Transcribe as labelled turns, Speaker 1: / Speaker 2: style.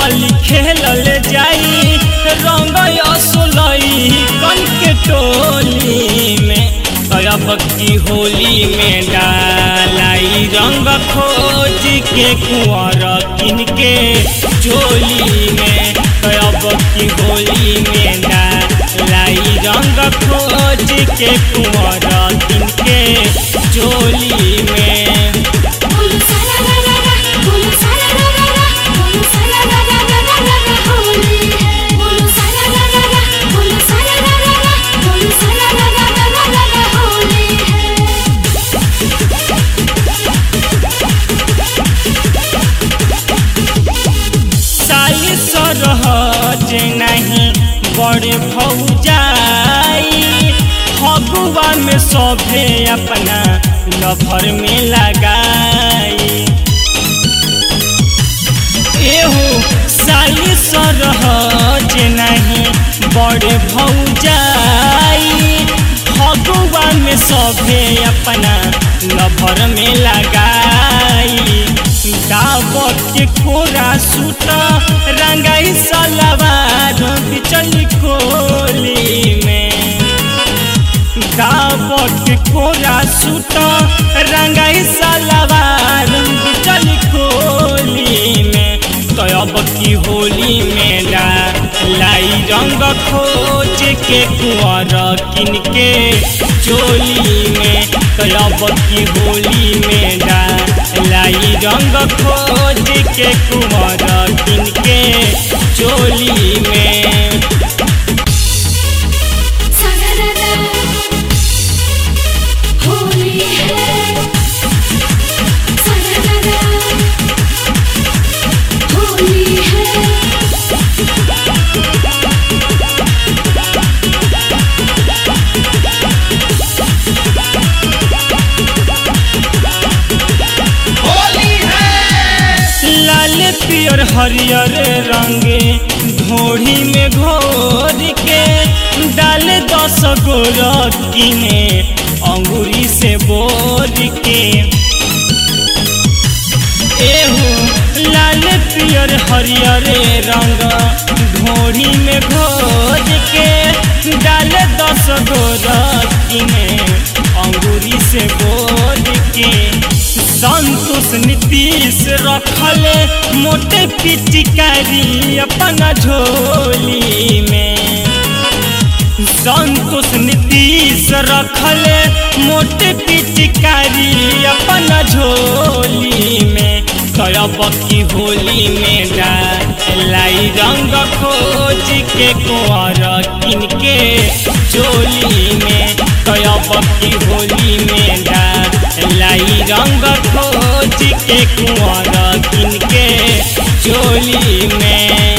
Speaker 1: चली खेलल जाई रंग असोलई कन के टोली में अब की होली में डालाई रंग खोज के कुंवर किन के चोली में अब की होली में डालाई रंग खोज के कुंवर किन के चोली में
Speaker 2: बोलो सारा रा रा रा बोलो सारा रा रा रा बोलो सारा रा रा रा रा रा रा होली है बोलो सारा रा रा रा बोलो सारा रा रा रा बोलो सारा रा रा रा रा रा रा होली है
Speaker 1: साली सरहज नहीं बड़े भौजाई फगुआ में सभे अपना लभर में लगाई एहो साली सरहज नहीं बड़े भौजाई फगुआ में सभे अपना लभर में लगाई दावत के कोरा सूट रंगाई सलवार बिचली कोली में दावत के कोरा सूट रंगाई सलवार बिचली कोली में तो अब की होली में ला लाई रंग खोज के कुंवर किन के चोली में तो अब की होली में ला लाई रंग खोज के कुंवर किन के चोली में
Speaker 2: सारा रा रा होली है सारा रा रा होली है
Speaker 1: लाल पियर हरियर रंगे घोड़ी में घोर के डाल दस गो रत्ती में अंगूरी से बोर के एहो लाल पियर हरियर रंग घोड़ी में घोर के डाल दस गो रत्ती में अंगूरी से बोर के संतोष नीतीश रखल मोटे पिचकारी अपना झोली में संतोष नीतीश रखल मोटे पिचकारी अपना झोली में करब की होली में लाई रंग खोज के कुंवर किन के चोली में करब की होली में लाई रंग खोज के कुंवर किन के चोली में